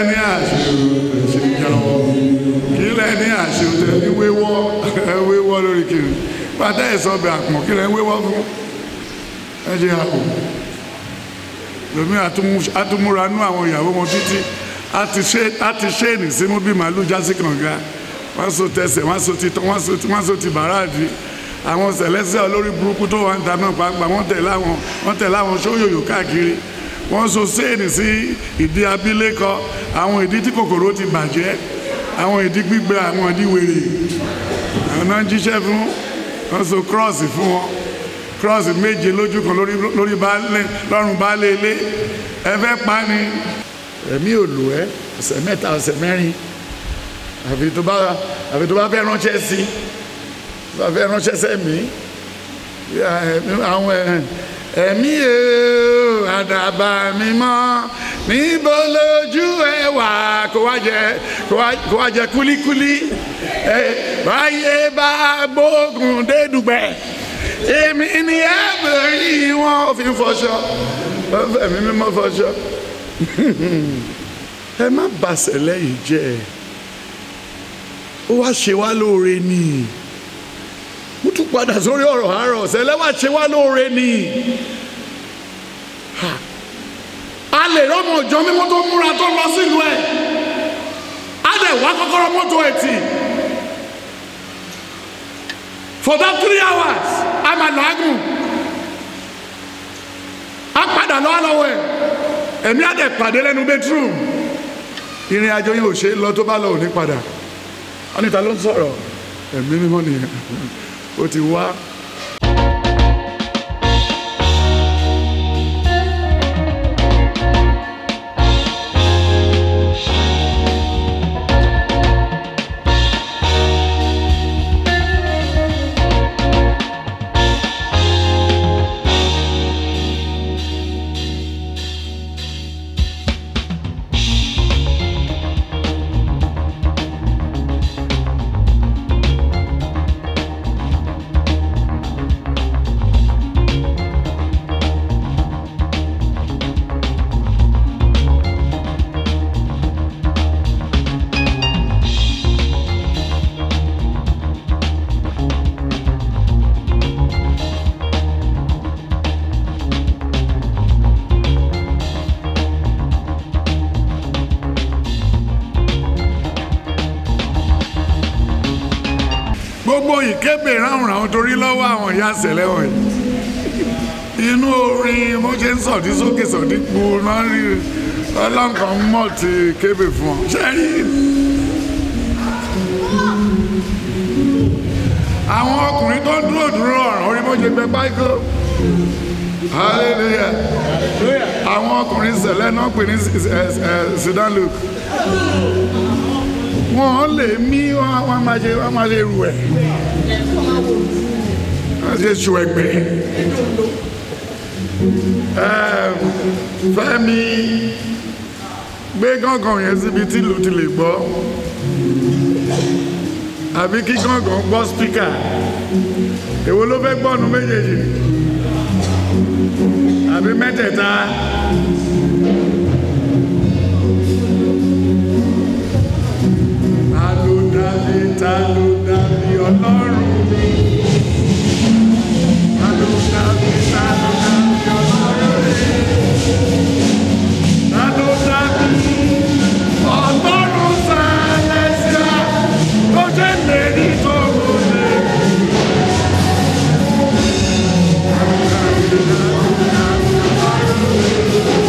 ní àṣẹ ṣe jáwọ́ kí lẹ ní àṣẹ tẹ ní wéwọ́ wéwọ́ lórí kiri pátá ìsọ̀bẹ̀ àpọ̀n kí lẹ ń wéwọ́ fún ẹ jẹ́ àpò lómi àtúmúra nú àwọn ìyàwó wọn títí a ti ṣe é nì símú bí màálù jásí kànga wọ́n so tẹsẹ̀ wọ́n so ti tán wọ́n so ti wọ́n so ti bàràdì àwọn sẹ̀lẹ́sẹ̀ olórí burúkú tó wà ń ta náà pàápàá wọ́n tẹ̀lé àwọn wọ́n tẹ̀lé àwọn sóyòyò káàkiri wọ́n so séènì sí ìdí abilékọ àwọn ìdí tí kòkòrò ti bàjẹ́ àwọn ìdí gbígbẹ àwọn ìdí wèrè àwọn náà ń jíṣẹ́ fún wọ́n so kírọ́ọ̀sì fún wọn kírọ́ọ̀sì méje lójú kan lórí lórí baálé lọ́rùn baálé ilé ẹ fẹ́ pa ni. ẹ̀mí ò lò ẹ́ ọ̀sẹ̀ mẹ́ta ọ̀sẹ̀ mẹ́rin àfi tó bá àfi tó bá fẹ́ ránṣẹ́ sí tó bá fẹ́ ránṣẹ́ sẹ́mi àwọn ẹ̀mí o àdàbà mi mọ́ níbo lójú ẹ wà kó wá jẹ kó wá jẹ kúlíkúlí báyé bá gbógun dédùgbẹ́ èmi ni ẹ bẹ̀rẹ̀ wọn ò fi fọṣọ ẹ̀mí mímọ́ fọṣọ ẹ má bàṣẹ lẹ́yìn jẹ́ ẹ ó wá ṣe wá lóore ni mo tún padà sórí ọ̀rọ̀ àárọ̀ ọ̀sẹ̀ lẹ́wà ṣe wá lóore ni a lè rọ́mọ ìjọ mímọ́ tó múra tó lọ sílùú ẹ̀ á dẹ̀ wá kọ́kọ́rọ́ mọ́tò ẹ̀ tì for that three hours a máa làágùn a padà lọ́wọ́ lọ́wọ́ ẹ̀ ẹ̀mí á dẹ̀ pàdé lẹ́nu bedroom ìrìn àjò yẹn ò ṣe é lọ tó bá lọ ò ní padà anita ló ń sọ̀rọ̀ ẹ̀mí mímọ́ nìyẹn ó ti wá. gbogbo ìkébè ráhùnráhùn torí lọ́wọ́ àwọn ìyá àṣẹlẹ̀ wọ̀nyí inú orin mo ṣe ń sọ̀dí sókè sọ̀dí po náà rí ọlọ́nkàn mọ̀ ti kébè fún ọ ṣe rí àwọn ọkùnrin tó dúró dúró ọ̀ràn orí bó ṣe gbẹ pákó hallelujah àwọn ọkùnrin ṣẹlẹ̀ náà pè ní sudan luke wọ́n lè mí wọ́n máa ṣe wọ́n máa ṣe rù ẹ̀ wọ́n ṣe ṣù ẹ̀gbẹ́ fẹ́mi gbé gángan yẹn síbi tí ìlú ti lè gbọ́ àbí kí gángan gbọ́ spíkà èwo ló fẹ́ gbọ́nu méjèèjì àbí mẹ́tẹ̀ẹ̀ta. ta ló dàbí ta ló dàbí ọlọ́run mi. ta ló dàbí ta ló dàbí ọlọ́run mi. ta ló dàbí ọlọ́run sàlẹ̀síà tó ṣe lérí tó wọlé. Ta ló dàbí ta ló dàbí ọlọ́run mi.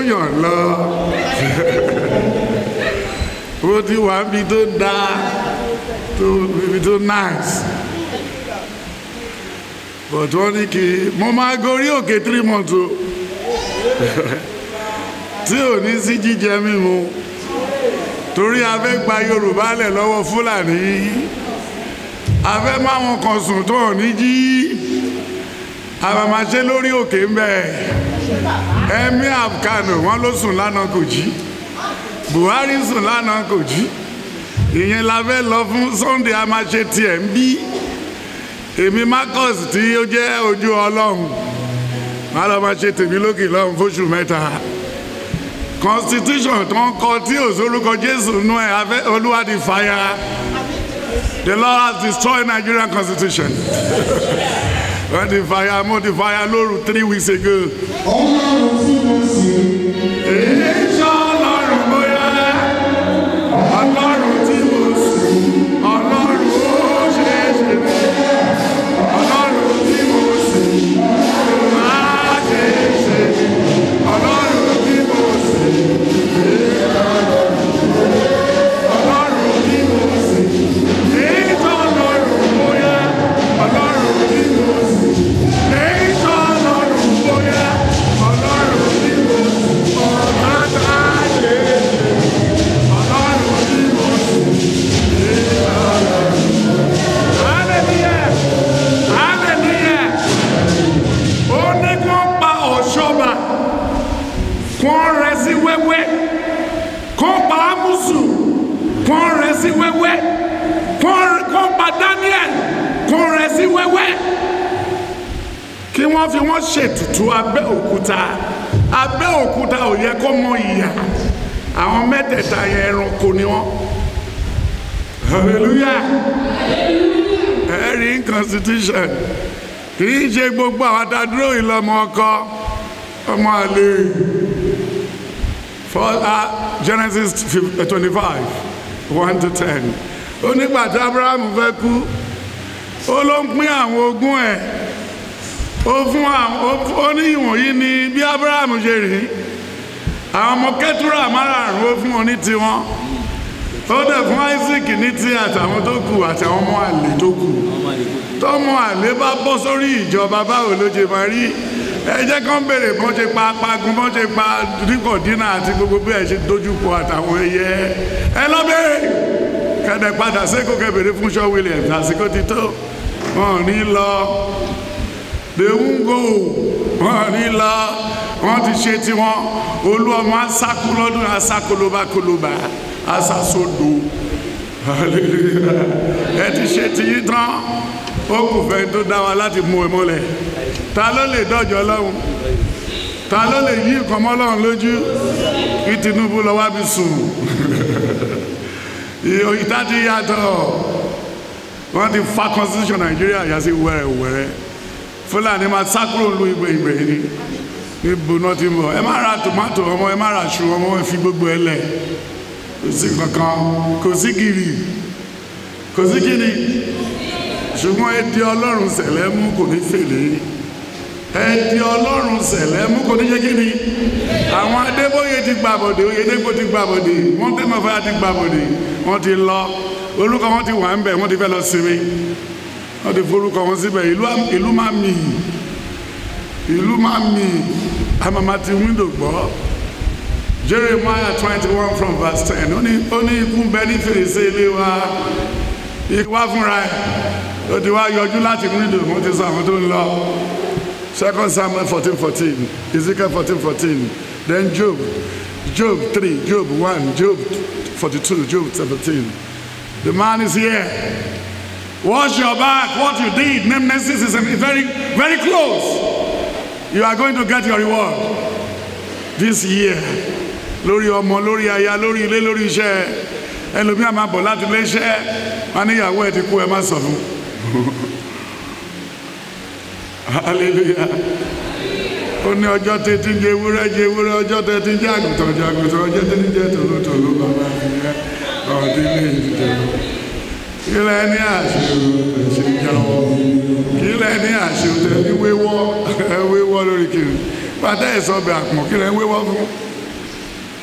yàn lọ ó ti wà níbi tó dáa tó ibi tó nice but wọ́n ní kí mo máa gorí òkè three months o tí ò ní sí jíjẹ mímu torí a fẹ́ gba Yorùbá lẹ̀ lọ́wọ́ Fúlàní a fẹ́ máwọn kan sùn tó ò ní jí àmàmàṣe lórí òkè ń bẹ Emir of Kano wọn ló sùn lánàá kò jí Buhari sùn lánàá kò jí ìyẹn la fẹ́ lọ fún Sunday a máa ṣe tiẹ̀ ń bí èmi Marcus tí ó jẹ́ ojú Ọlọ́run má lọ máa ṣe tèmi lókè lọ́run fóṣù mẹ́ta constitution tó ń kọ tí ò sórúkọ Jésù nú ẹ̀ afẹ́ Olúwa di fire the Lord has destroyed Nigerian constitution wọ́n ti fire mo ti fire lóru three weeks ago. ọlọ́run tí mo sì Èso ọlọ́run bóyá ọlọ́run tí mo sùn ọlọ́run ó ṣe é ṣe bẹ́ẹ̀ ọlọ́run tí mo sùn á ṣe é ṣe ọlọ́run tí mo sùn ọlọ́run tí mo sùn èso ọlọ́run bóyá ọlọ́run tí mo sùn èso ọlọ́run bóyá ọlọ́run tí mo sùn ọ̀gá tá a ṣe é ṣe ọlọ́run tí mo sùn èso ọlọ́run. Hallelujah! Hallelujah! ó ní kí wọ́n pa ọ̀ṣọ́ba kí wọ́n rẹ́ sí wẹ́wẹ́ kí wọ́n pa ámùsù kí wọ́n rẹ́ sí wẹ́wẹ́ kí wọ́n kí wọ́n pa Daniel kí wọ́n rẹ́ sí wẹ́wẹ́ kí wọ́n fi wọ́n ṣètùtù abẹ́ òkúta abẹ́ òkúta ò yẹ kó mọ ìyà àwọn mẹ́tẹ̀ẹ̀ta yẹn ẹranko ni wọ́n hallelujah ẹ̀rí constitution kì í ṣe gbogbo àwọn adádúró ìlọmọ ọkọ ọmọ àlè for uh, Genesis twenty five one to ten ó nígbà tí Abraham fẹ́ kú ó ló ń pín àwọn ogún ẹ̀ ó fún àwọn ó ní ìwọ̀nyí ni bí Abraham ṣe rí àwọn ọmọ kẹtùrà márààrún ó fún wọn ní tiwọn ó dẹ̀ fún Isaac ní ti àtàwọn tó kù àtàwọn ọmọ àlè tó kù tọmọ àlè bá bọ́ sórí ìjọba báwo ló ṣe máa rí ẹ jẹ́ kán béèrè bọ́n ṣe pa apagun bọ́n ṣe pa dínkọ̀dínà àti gbogbo bí ẹ ṣe dojúkọ àtàwọn ẹyẹ ẹ lọ béèrè kẹ̀dẹ̀ padà sékò kẹbèrè fún Shaw Williams àsìkò ti tó wọn ò ní lọ they won't go wọn ò ní lọ wọn ti ṣe tiwọn olú ọmọ asákú lọ́dún asákolóbákolóbá asásodo hallelujah ẹ ti ṣe tiyín tán ó kù fẹ́ tó dá wa láti mú ẹ mọ́lẹ̀ ta ló lè dọ́jọ́ lọ́hùn ta ló lè yí nǹkan mọ́ lọ́hùn lójú kí Tinubu lọ wá bí sùn ìta ti yàtọ̀ wọ́n ti fa constitution Nàìjíríà yà sí wẹ́rẹ́wẹ́rẹ́ Fúlàní máa sá kúrò lu ìgbè ìgbè ni níbo náà ti mọ̀ ẹ má ra tòmátò ọmọ ẹ má ra ṣù ọmọ ẹ fi gbogbo ẹ lẹ̀ kò sí kankan kò sí gírì kò sí gírì ṣùgbọ́n ẹdí ọlọ́run sẹ̀lẹ̀ mú kò ní fèlè ẹdí ọlọ́run sẹ̀lẹ̀ mú kò ní ṣe kí ni àwọn adébóyè ti gbàbọ̀dé oyèdèpọ̀ ti gbàbọ̀dé wọ́n tẹ́ mọ̀ fẹ́yà ti gbàbọ̀dé wọ́n ti lọ orúkọ wọn ti wà ń bẹ̀ wọ́n ti fẹ́ lọ sinmi wọ́n ti forúkọ wọn síbẹ̀ ìlú máa mì ìlú máa mì àmàmà ti wíńdò gbọ́ Jeremiah twenty one from verse ten ó ní ó ní ikú bẹ ní fèrèsé ilé wa ikú wá fúnra ẹ̀ ó ti wá yọjú láti wíńdò wọ́n ti sọ àwọn tó ń lọ second Samuel fourteen fourteen Ezekiel fourteen fourteen then Job Job three Job one Job forty two Job seventeen the man is here wash your back what you did nemesis is very very close you are going to get your reward this year lórí ọmọ lórí aya lórí ilé lórí iṣẹ́ ẹlòmíà máa bọ̀ láti ilé iṣẹ́ wọn níyàwó ẹ ti kú ẹ má sọ fún hallelujah ó ní ọjọ́ tẹ́tí ń jẹ ewúrẹ́ jẹ ewúrẹ́ ọjọ́ tẹ́tí ń jẹ àgùntàn jẹ àgùntàn ọjọ́ tẹ́tí ń jẹ tòlótòló bàbá mi yẹ ọ̀dí ní ìdíje kílẹ̀ ní àṣẹ ṣe jáwọ́ kílẹ̀ ní àṣẹ tẹ ní wéwọ́ wéwọ́ lórí kiri pátá ìsọ̀bẹ̀ àpọ̀n kílẹ̀ wéwọ́ fún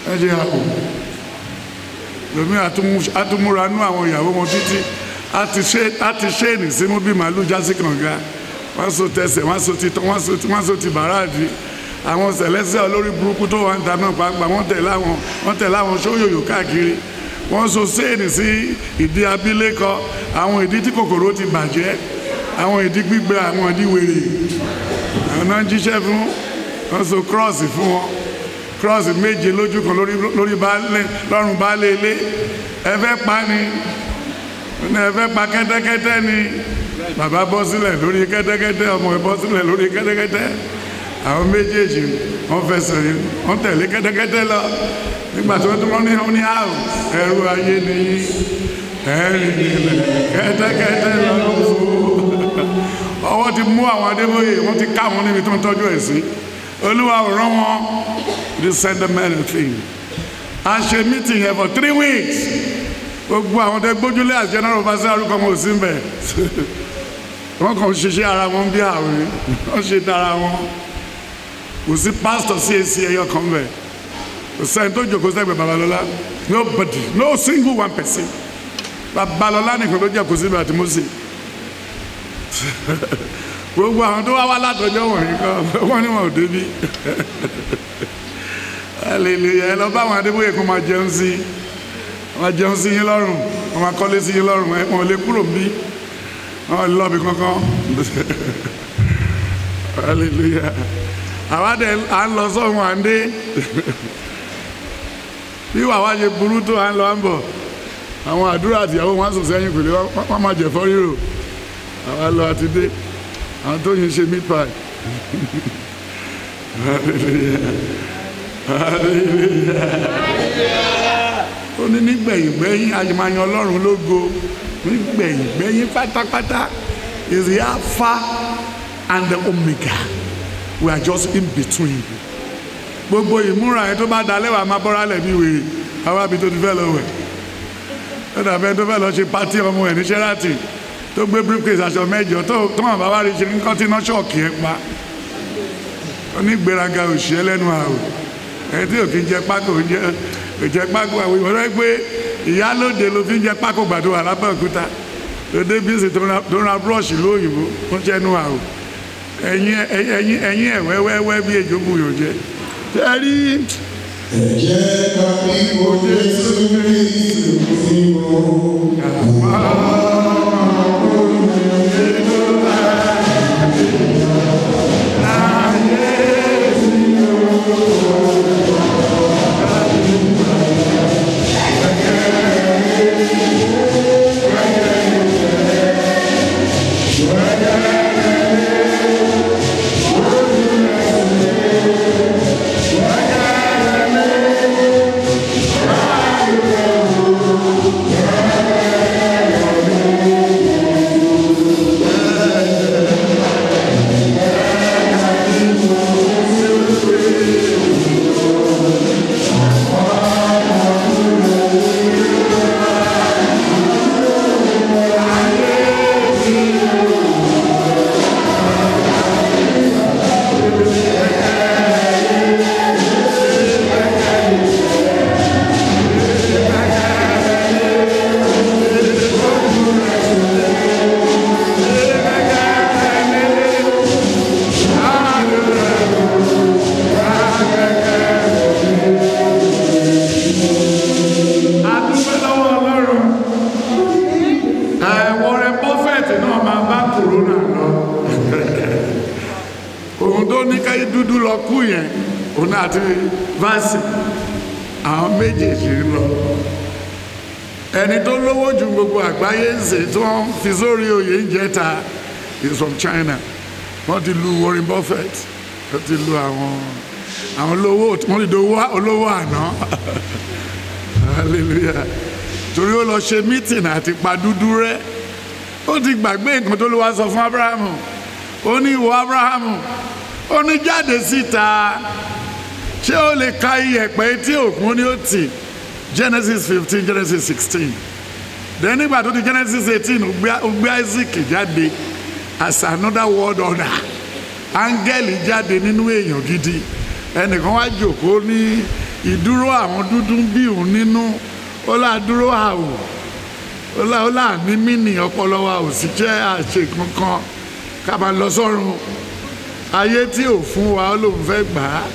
ẹ jẹ́ àpò lómi àtúmúra nú àwọn ìyàwó wọn títí a ti ṣe ènì sínú bí màálù jásí kànga wọ́n so tẹsẹ̀ wọ́n so ti tán wọ́n so ti wọ́n so ti bàràdì àwọn sẹ̀lẹ́sẹ̀ olórí burúkú tó wà ń ta náà pàápàá wọ́n tẹ̀lé àwọn wọ́n tẹ̀lé àwọn sóyòyò káàkiri wọ́n so séènì sí ìdí abilékọ àwọn ìdí tí kòkòrò ti bàjẹ́ àwọn ìdí gbígbẹ àwọn ìdí wèrè àwọn náà ń jíṣẹ́ fún wọ́n so kírọ́ọ̀sì fún wọn kírọ́ọ̀sì méje lójú kan lórí lọ́rùn baálé ilé ẹ fẹ́ pa ni ẹ fẹ́ pa kẹ́tẹ́kẹ́tẹ́ ni bàbá bọ́ sílẹ̀ lórí kẹ́tẹ́kẹ́tẹ́ ọmọ ẹ bọ́ sílẹ̀ lórí kẹ́tẹ́kẹ́tẹ́ àwọn méjèèjì wọ́n fẹsẹ̀ wọ́n tẹ̀lé kẹ́tẹ́kẹ́tẹ́ lọ nígbà tí wọ́n tún wọ́n ní wọ́n ní àrùn ẹrú ayé ni ẹ̀rìn nílẹ̀ kẹ́tẹ́kẹ́tẹ́ lọ ọwọ́ ti mú àwọn adébóyè wọ́n ti ká wọn níbi tó ń tọ́jú ẹ̀ sí olúwa ò rán wọn to send them anything a ṣe meeting here for three weeks gbogbo àwọn tẹ gbójúlé as general overseer arúgbó ọmọ òsín bẹ wọn kàn ṣiṣẹ́ ara wọn bí àwìn wọn ṣe dára wọn kò sí pastor CAC ẹyọ kan bẹ kò sẹ́ni tó jókòó sẹ́gbẹ̀ẹ́ babalọ́lá nobody no single one person babalọ́lá nìkan ló jẹ́ kó síbi àti mọ́sí gbogbo àwọn tó wá wá látọjọ́ wọ̀nyí kan wọ́n ní wọn ò débi hallelujah ẹ lọ bá àwọn adébóyè kan máa jẹun sí wọn jẹun sí yín lọ́rùn wọn máa kọ́lé sí yín lọ́rùn wọn lè kúrò bí wọn lè lọ́ọ̀bì kankan hallelujah àwa dẹ̀ à ń lọ sọ́hun à ń dé bí wàá ṣe burú tó à ń lọ à ń bọ̀ àwọn àdúrà àtìyàwó wọn sùn sẹ́yìn pèlè wọn máa jẹ̀fọ́ rírò àwa lọ àti dé àwọn tó yin ṣe meat pie ó ní nígbẹ̀yìngbẹ́yìn àyèmáyan ọlọ́run lógo nígbẹ̀yìngbẹ́yìn pátápátá is the alpha and the omega we are just in between gbogbo ìmúra yẹn tó bá dalẹ̀ wà máa bọ́ra lẹ̀ bí wèrè àwa bí tó ti fẹ́ lọ wẹ̀ ó dàbẹ́ tó fẹ́ lọ ṣe pátí ọmọ ẹ̀ ní Sheraton tó gbé briefcase aṣọ mẹ́jọ tó tó wọn bàbá rí ṣe nǹkan tí iná ṣọ́ọ̀kì ẹ pa onígbéraga òṣìṣẹ́ lẹ́nu àwò ẹni tí òkè jẹ pákó jẹ òjẹ pákó àwọn ìwọ́n rẹ pé ìyálóde ló fi ń jẹ pákó gbàdo wà lábẹ́òkúta lóde bíìsì tó ra búrọ̀ṣì lóyìnbó fún jẹ́nu àwò ẹ̀yìn ẹ̀yìn ẹ̀yìn ẹ̀ wẹ́wẹ́wẹ́ bí ejò bu yòó jẹ. tẹ́rí. ẹ̀jẹ̀ tàbí kò Jésù Kristu sí wọn. adúpẹ́ lọ́wọ́ ọlọ́run ẹ̀wọ̀n rẹ bọ́fẹ̀tì náà máa bá kòrónà lọ òun tó ní káyé dúdú lọ kú yẹn òun àti vaasi àwọn méjèèjì ń lọ ẹni tó lówó ju gbogbo àgbáyé ń sè tí wọ́n fi sórí oyè ń jẹta is from China wọ́n ti lu Warren Buffett wọ́n ti lu àwọn àwọn olówó wọ́n ti do olówó àná hallelujah torí ó lọ ṣe mítìn àti pa dúdú rẹ ó ti gbàgbé nǹkan tó ló wá sọ fún abrahamu ó ní ìwọ abrahamu ó ní jáde síta ṣé ó lè ka iyẹ̀pẹ̀ etí òkun ní ó tì genesis fifteen genesis sixteen then nígbà tó di genesis eighteen ó gbé isaac jáde as another world order áńgẹ́lì jáde nínú èèyàn gidi ẹnìkan wá jòkó ní ìdúró àwọn dúdú ń bí òun nínú ó là dúró àwò ó là ó là ní mínì ọpọlọ wa ò sì jẹ́ àṣe kankan ká máa lọ sọ́run ayé tí ò fún wa ó lòun fẹ́ gbà á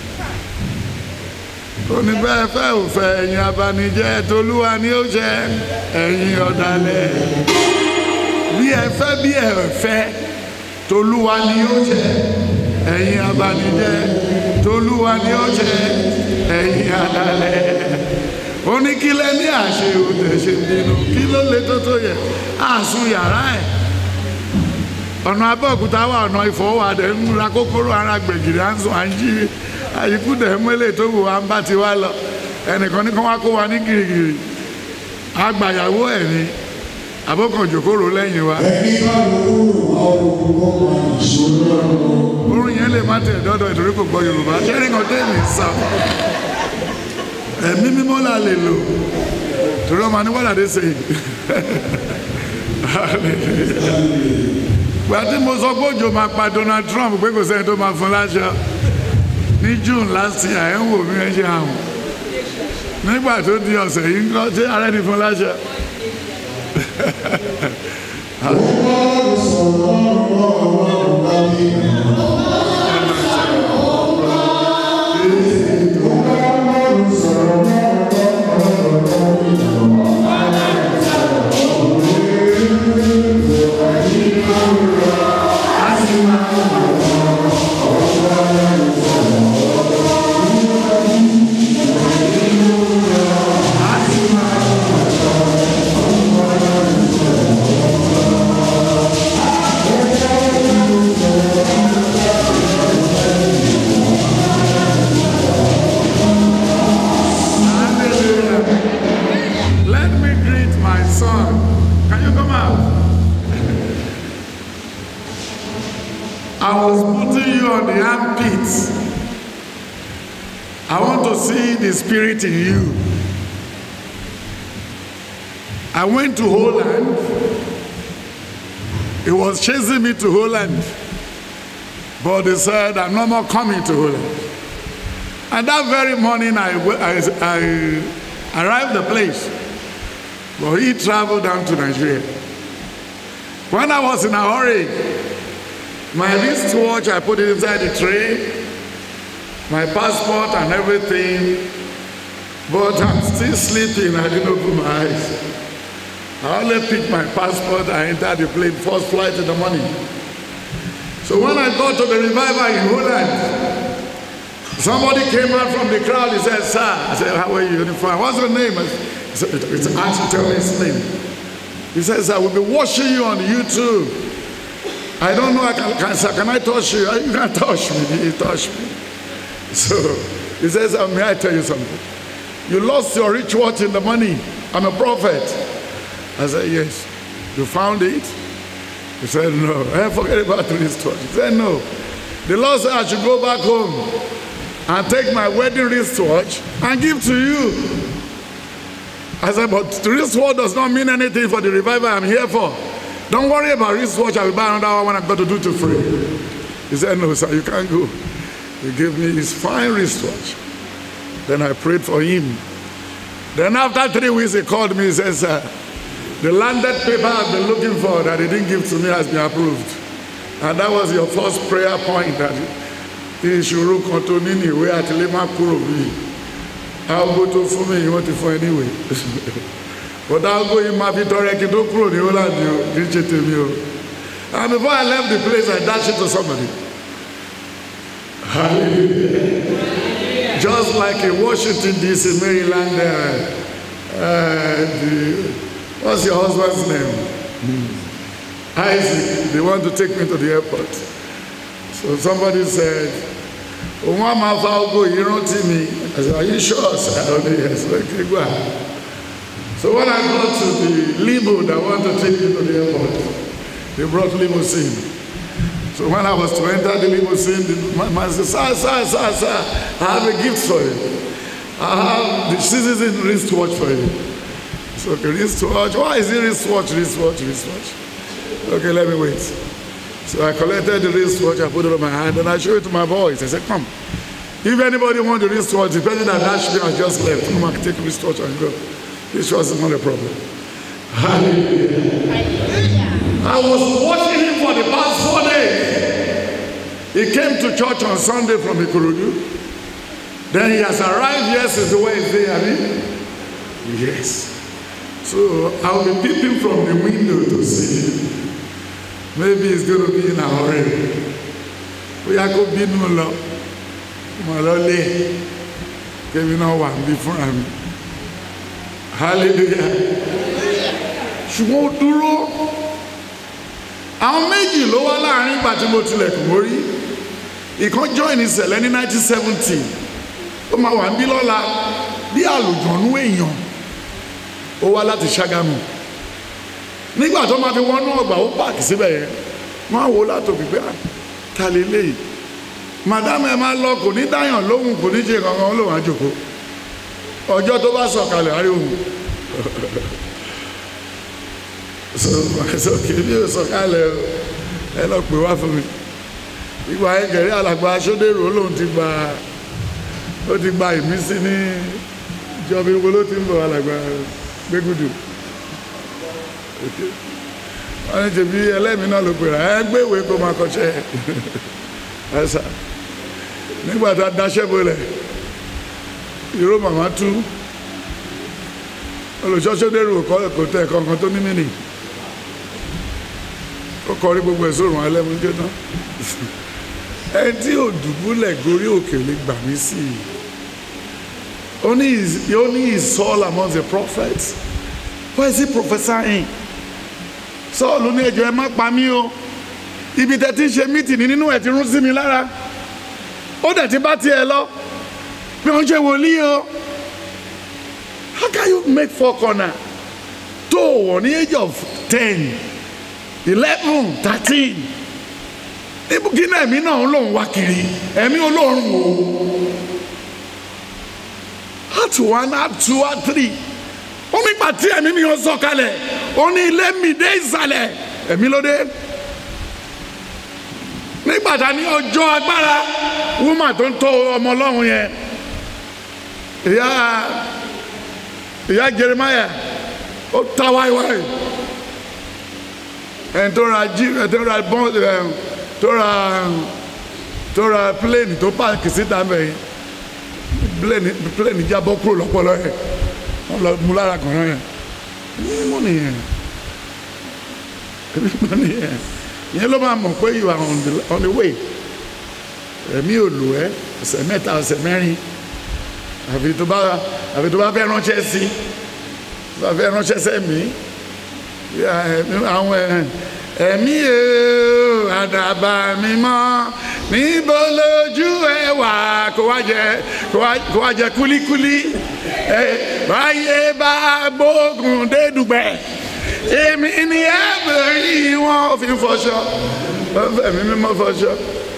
oníbẹ̀ẹ́ fẹ́ ò fẹ́ ẹ̀yin abanijẹ́ tolúwa ni ó jẹ́ ẹ̀yin ọ̀dàlẹ̀ bí ẹ fẹ́ bí ẹ fẹ́ tolúwa ni ó jẹ́ ẹ̀yin abanijẹ́ tolúwa ni ó jẹ́ ẹ̀yin ọ̀dàlẹ̀ oníkílẹ̀ ní àṣẹ òde ṣe bínú kí ló lè tó tó yẹ àsun yàrá ẹ̀ ọ̀nà abẹ́òkúta wà ọ̀nà ìfọwọ́wádẹ́ ń ra kókóró ara gbẹ̀gìrì à ń sùn à ń jí àyíkú dẹ̀ mọ́lẹ̀ tó wù wá ń bá ti wá lọ ẹnìkan ní kán wá kó wa ní gìrìgìrì àgbàyàwó ẹ̀ ní àbókan jòkóró lẹ́yìn wa ẹni bá lówó ọrùn kó máa ìṣòro ọrùn. orun yẹn lè má tẹ̀ dọ́dọ̀ ìtorí kò gbọ́ yorùbá ṣẹ́rí kan tẹ́ mi sá ẹ̀mí mímọ́ là lè lò torí ọmọ aníwọ́lá dé sèyí gbà tí mo sọ pé òjò máa pa Donald Trump pé kò sẹ́ni tó máa fún láṣọ ní June last year ẹ̀ ń wò mí ẹ ṣe àrùn nígbà tó di ọ̀sẹ̀ yìí ń kọ́ ṣé ara ẹni fún láṣọ. Ọlọ́run sọ̀rọ̀ ọ̀rọ̀ ọ̀rọ̀ lábí. Ọlọ́run sọ̀rọ̀ Hallelujah. Let me greet my son. Can you come out? I was putting you on the armpits. I want to see the spirit in you. I went to Holland. He was chasing me to Holland. But they said, I'm no more coming to Holland. And that very morning, I, I, I arrived the place. But he traveled down to Nigeria. When I was in a hurry, my wristwatch, I put it inside the tray, my passport and everything. But I'm still sleeping. I didn't open my eyes. I only picked my passport. I entered the plane, first flight in the morning. So when I got to the revival in Holland, Somebody came out from the crowd. He said, Sir, I said, How are you? Fine. What's your name? I said, It's actually tell me his name. He says, I will be watching you on YouTube. I don't know, I can, can, sir, can I touch you? You can't touch me. You touch me. So he says, uh, May I tell you something? You lost your rich watch in the money. I'm a prophet. I said, Yes. You found it? He said, No. I forget about the wristwatch. He said, No. The Lord said I should go back home and take my wedding wristwatch and give to you. I said, but the wristwatch does not mean anything for the revival I'm here for. Don't worry about wristwatch. I will buy another one when I've got to do it for free. He said, no, sir, you can't go. He gave me his fine wristwatch. Then I prayed for him. Then after three weeks, he called me. He said, sir, the landed paper I've been looking for that he didn't give to me has been approved. And that was your first prayer point that ìṣòro kan tó ní ní ìwé àtìlé má kúrò bí aago tó fún mi wọ́n ti fún ẹ níwèé but aago yìí máa fi tọrẹ kí n tó kúrò ní Holland o kì í ṣe tèmi o and before I left the place I dash it to somebody hallelujah just like in Washington DC Maryland uh, uh, the, what's your husband's name Isaac they want to take me to the airport. So somebody said, òun á máa fa ogo yìí rántí mi. I said, are you sure? sir? I don't know. Yes, okay, go ahead. So when I got to the limo that want to take me to the airport, they brought limousine. So when I was to enter the limousine, the man man said, sir, sir, sir, sir, I have a gift for you. I have the citizen wristwatch for you. So the wristwatch, why is it wristwatch, wristwatch, wristwatch? Okay, let me wait. So I collected the wristwatch, I put it on my hand, and I showed it to my boys. I said, Come, If anybody want the wristwatch, the person that dashed me has just left. Come and take wristwatch and go. Wristwatch is not a problem. Hallelujah. I was watching him for the past four days. He came to church on Sunday from Ikorodu. Then he has arrived here since Wednesday, I mean. Yes. So I'll be peeping from the window to see him. Maybe he's going to be in a hurry. Bóyá kó bínú lọ, mọ̀ lọ lé, kébí náà wà níbí fúnra mi. Hallelujah. Ṣùgbọ́n ó dúró. Àwọn méjì ló wá láàrin ìgbà tí mo tilẹ̀kùn mórí. Ìkan join ìṣẹ̀lẹ̀ ní 1970. Ó máa wà níbí lọ́la bí àlùjọ̀nú èèyàn. Ó wá láti Ṣágámù. Nígbà tó máa fi wọnú ọgbà ó pààkì síbẹ̀ yẹn. Wọ́n á wo látòkè pé "Ah, ta lè léyìí. Màdámù ẹ máa lọ kò ní dáyàn lóhùn kò ní ṣe kankan ó lòun á jòkó. Ọjọ́ tó bá sọ̀kalẹ̀ àrí òun. sókè bí o sọ̀kalẹ̀ o ẹ lọ pè wá fún mi. Ìgbà yẹn kẹ̀rí alàgbà Aṣọ́dẹ̀rọ̀ lòun ti gba ó ti gba ìmísí ní ìjọba ìwé ló ti ń bọ̀ alàgbà gbégudù. wọ́n ní tèmi ẹlẹ́mìí náà ló pèrè ẹ gbé ìwé kó máa kọ́ṣẹ́ ẹ sà nígbà tá a daṣẹ́ bolẹ̀ ìró màmá tú olùṣọ́ṣọ́dẹ́rù kò tẹ̀ kankan tó ní mìíní ó kọrí gbogbo ẹ̀ sórùn alẹ́mú jóná ẹni tí ò dùbúlẹ̀ gorí òkè lè gbà mí sí i only is only is Saul among the prophets why is he prophesying Saul ní ẹjọ́ ẹ má pa mí o ibi tẹ́ ti ń ṣe mítìnì nínú ẹ̀ ti rún sí mi lára ó dẹ̀ ti bá tiẹ̀ lọ bí wọ́n ṣe wòlíì o how can you make four corner tó wọ̀ ní age of ten eleven thirteen ibùkún náà ẹ̀mí náà ń lòun wá kiri ẹ̀mí olóorun o act one act two act three ó ní pàtí ẹ̀mí mi yóò sọ kalẹ̀ ó ní ilé mi dé ìsàlẹ̀ ẹ̀mí ló dé nígbà tá ní ọjọ́ agbára wúmà tó ń tọ́ ọmọ ọlọ́run yẹn ìyá ìyá Jeremiah ó ta wáíwáí ẹni tó ra jí ẹni tó ra bọ́n ẹ tó ra tó ra pléènì tó pààkì síta mẹ́yìn pléènì pléènì jábọ́ kúrò lọ́pọ̀lọ́ yẹn wọ́n lọ mú lára kan náà yẹn mímọ́ nìyẹn mímọ́ nìyẹn yẹn ló máa mọ̀ pé you are on the, on the way ẹ̀mí ò lò ẹ́ ọ̀sẹ̀ mẹ́ta ọ̀sẹ̀ mẹ́rin àfi tó bá àfi tó bá fẹ́ ránṣẹ́ sí tó bá fẹ́ ránṣẹ́ sẹ́mi àwọn ẹ̀mí o àdàbà mi mọ́ níbo lójú ẹ wà kó wá jẹ kó wá jẹ kúlíkúlí ẹ báyé bá gbógun dédùgbẹ́ èmi ni ẹ bẹ̀rẹ̀ wọn ò fi fọṣọ wọn fẹ̀mí mímọ́ fọṣọ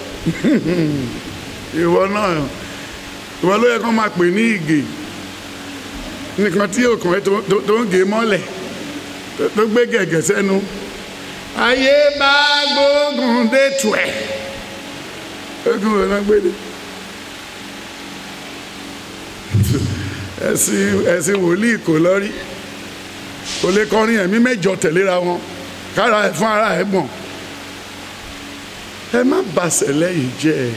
ìwọ náà ìwọ ló yẹ kó máa pè ní ìgè nìkan tí òkùnrin tó ń gé mọ́lẹ̀ tó gbé gẹ̀gẹ̀ sẹ́nu ayé bá gbógun dé tù ẹ̀ ogun wo náà gbé dé ẹ̀sìn ẹ̀sìn wòlíì kò lọ́rí kò lè kọrin ẹ̀mí mẹ́jọ tẹ̀léra wọn kára ẹ̀ fún ara ẹ̀ gbọ̀n ẹ má bàṣẹ lẹ́yìn jẹ́ ẹ̀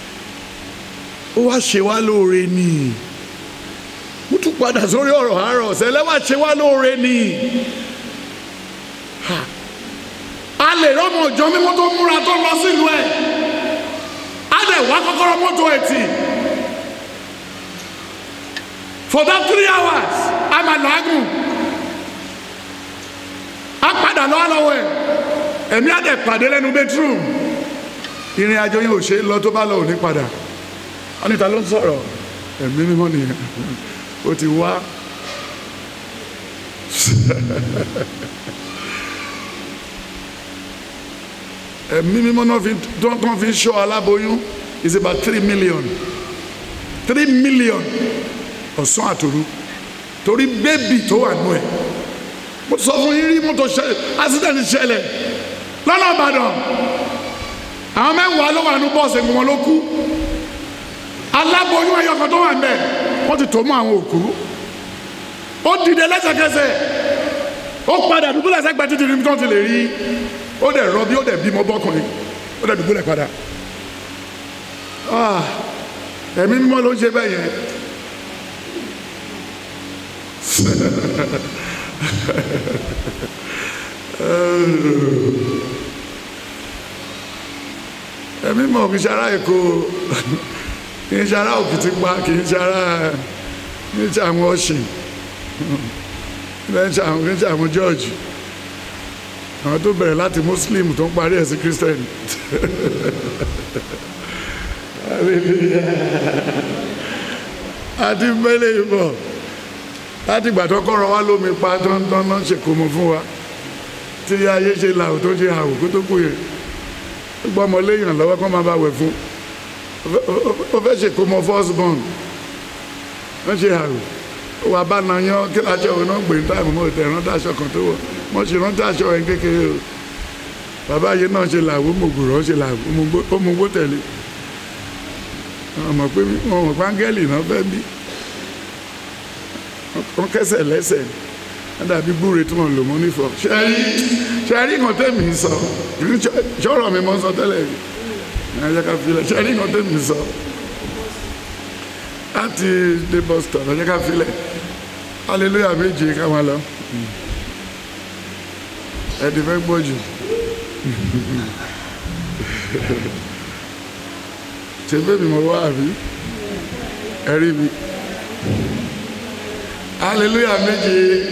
ó wá ṣe wá lóore ni mo tún padà sórí ọ̀rọ̀ àárọ̀ ọ̀sẹ̀ lẹ́wà ṣe wá lóore ni a lè rọ́mọ ìjọ mímọ́ tó múra tó lọ sílùú ẹ̀ a lè wá kọ́kọ́rọ́ mọ́tò ẹ̀tì for that three hours a máa làágùn a padà lọ́wọ́ lọ́wọ́ ẹ̀ ẹ̀mí á dẹ̀ pàdé lẹ́nu bedroom ìrìn àjò yìí ò ṣe é lọ tó bá lọ òní padà wọ́n ní ta ló ń sọ̀rọ̀ ẹ̀mí mímọ́ nìyẹn ó ti wá ẹ̀mí mímọ́ náà fi tó kàn fi ṣọ́ aláboyún is about three million three million ọ̀sán àtòru torí bébì tó wà nù ẹ̀ mo sọ fún yín rí mọ́tò accident ṣẹlẹ̀ lọ́nà Ìbàdàn àwọn mẹ́wàá ló wà nù bọ́ọ̀sì wọn ló kú aláboyún ẹyọ kan tó wà ń bẹ̀ wọ́n ti tó mọ́ àwọn òkú ó dìde lẹ́sẹ̀kẹsẹ̀ ó padà dùbúlẹ̀ sẹ́gbẹ́ títí ní tó ti lè rí ó dẹ̀ rọbí ó dẹ̀ bímọ bọ́kùnrin ó dẹ̀ dùbúlẹ̀ padà Ah, ẹ̀mí mímọ́ ló ń ṣe bẹ́ẹ̀ yẹn ẹ̀mí mọ̀ kì í ṣe ará èkó kì í ṣe ará òkìtìpá kì í ṣe ará kì í ṣe àwọn ọ̀sìn kì í ṣe àwọn kì í ṣe àwọn jọ́ọ̀jì àwọn tó bẹ̀rẹ̀ láti muslim tó ń parí ẹ̀ sí christian àti mẹ́lẹ̀ ìbọ̀ láti ìgbà tó kọ́rọ̀ wá lómi pa tọ́ntọ́n náà ṣe kó mọ fún wa tí ayé ṣe làwò tó ṣe àwò kó tó kú yẹn ó gbọ́ ọmọ léèyàn lọ́wọ́ kó máa bá wẹ̀ fún ó fẹ́ ṣe kó mọ first born wọ́n ṣe àwò ó wà bá náà yán kí aṣọ òun náà gbé ní táìmù mọ́ ìtẹ̀ rántí aṣọ kan tó wọ̀ mọ́ ṣe rántí aṣọ ẹ̀ kékeré o bàbá yìí náà ṣe làwò mògùrọ̀ ṣe làwò ó mú gbó tẹ̀lé wọn mọ̀ pé wọn mọ̀ pé áńgẹ́lì náà fẹ́ bí wọn kẹsẹ̀ lẹ́sẹ̀ wọn dàbí gbúre tí wọn lò mọ́ nífọ̀ ṣẹ́rí ṣẹ́rí nǹkan tẹ̀mí sọ ṣọ́rọ̀ mi mọ́ sọ tẹ́lẹ̀ rí ẹ̀jẹ̀ ká filẹ̀ ṣẹ́rí nǹkan tẹ̀mí sọ láti dé bus stop ẹ̀jẹ̀ ká filẹ̀ hallelujah méje ká máa lọ ẹ̀dì fẹ́ gbọ́ jù ṣe bẹ́ẹ̀ mi mo wá àbí ẹ̀rí mi hallelujah méje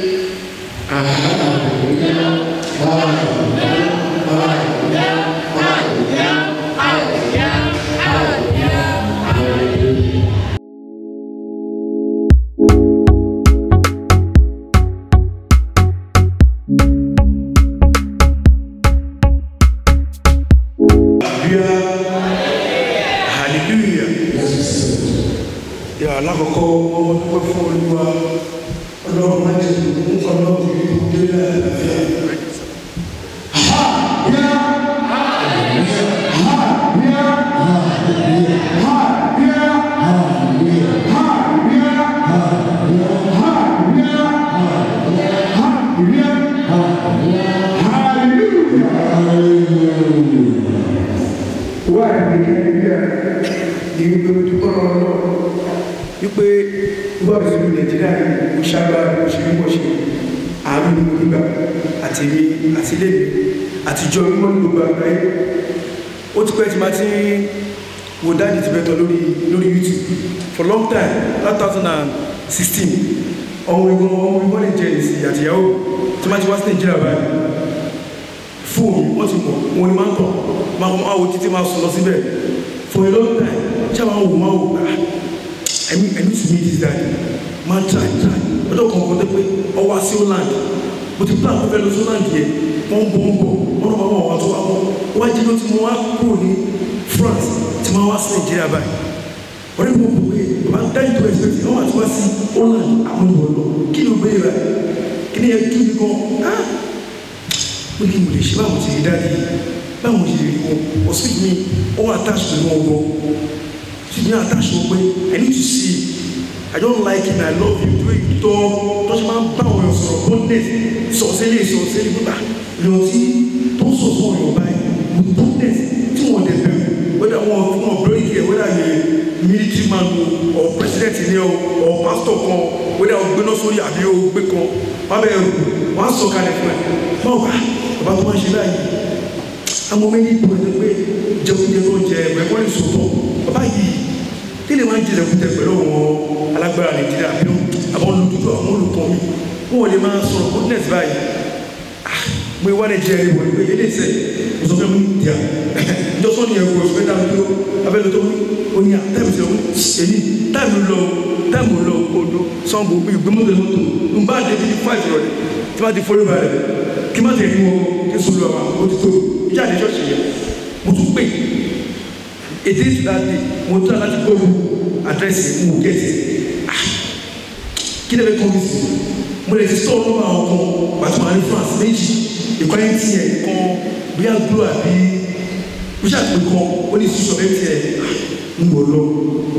hallelujah yà alákọ̀ọ́kọ́ ọmọ dúpẹ́ fún olúwa ọlọ́run má jẹ́ ìdùnnú ọlọ́run yìí tó dé láàbíà. wá ìgbésẹ̀ bí a ní wípé o dúpọ́ lọ́wọ́ wípé bọ́ọ̀ sí ìlú nàìjíríà yìí kò ṣàgbà kò ṣe ń bọ̀ ṣe àánú ní gbígbà àti èmi àti ilé mi àtijọ́ mímọ́ ní gbogbo àgbáyé ó ti pẹ́ tí máa ti ń wo dáàdì ti bẹ̀tọ̀ lórí lórí youtube for long time two thousand and sixteen ọmọ ìgbọ́n ọmọ ìgbọ́n lè jẹ́ ìsìn àtìyàwó tí máa ti wá sí nàìjíríà báyìí fóònù wọ́n ti mọ̀ wọn ni máa ń tọ̀ máa kọ́ máa wo títí máa sọ lọ síbẹ̀ for a long time ṣé àwọn wò máa wò ah I mean I need to meet this guy máa try try ọjọ́ kan kan tẹ́ pé ọwọ́ sí holland mo ti plan fẹ́ lọ sí holland yẹn wọ́n ń bọ̀ ń bọ̀ wọ́n náà máa wọ̀ wọ́n tó wá bọ̀ wọ́n á jẹ́ ló ti mọ wá kúrò ní France ti máa wá sí Nàìjíríà báyìí ọ̀rẹ́ mi kò pé bàbá dájú tó ẹ̀sìn pé wọ́n àti wá sí holland àwọn ìwọ̀n lọ kí ló gbé rà kí ni ẹ tú mi gan ah pé kí mo lè ṣe báwo ti rí dáadé báwo ti rí wọn hospital mi ó wà attach pẹ̀lú wọn gbọ́ she dey attach wọn pé i need to see i don't like it i love you the way you talk tọ́sí máa ń bá àwọn èèyàn sọ̀rọ̀ boldness sọ̀sẹ́lẹ̀ sọ̀sẹ́lẹ̀ nígbà lèèyàn tí tó ń sọ̀ fún ọ̀yàn báyìí with boldness tí wọ́n dẹ̀ bẹ̀rù whether wọn wọn bẹ̀rù yẹ whether yẹ military man o or president ni o or pastor kan whether o gbéná sórí àbí o gbé kan wọn bẹ rù wọn á sọ kalẹ̀ fún ẹ báwo bá bàbá tó máa ń ṣe báyìí àwọn méjì tó ń pè jẹkújẹ tó ń jẹ ẹ̀kọ́ ní sòtọ́ bàbá yìí kí lè máa ń jẹ jẹkújẹ pẹ̀lú àwọn alágbára nàìjíríà bí àwọn olùdókòwò àwọn olùkọ́ mi wọn ò lè máa sọ̀rọ̀ goodness báyìí ah mo wá nàìjíríà yìí wọ̀nyí pé yéé sẹ́ mo sọ fẹ́ mi dìá ìjọsọ ni ẹ̀kọ́ ẹ̀fọ́ dáa tó abẹ́lẹ́ tó ó ní à táìmù sí ọ̀hún èyí táìmù lọ táìmù lọ odò sango bí gbẹmọ́tò mọ́tò n bá débi ní fáìlì rẹ̀ tí wọ́n ti fọ́lé balẹ̀ kí má tẹ̀ ní wọn kí sùn lọ àwọn ó ti tó ìjà àdé ṣọ́ọ̀ṣì yẹn mo tún pè èdè ìtìláde mo tún láti gbóòrò àdírẹ́sì mo gẹ̀ẹ́sì kí lè fẹ́ kọ́ mi sí mo lè ti sọ̀rọ̀ lọ́wọ́ àwọn kan pàtó àwọn ní France méjì ìkọ́ni tiẹ̀ kan bí àgúrò àbí bí sàpè kan ó ní sísọ bẹ́ẹ̀ tiẹ̀ ń bọ̀ lọ mo tún pè tó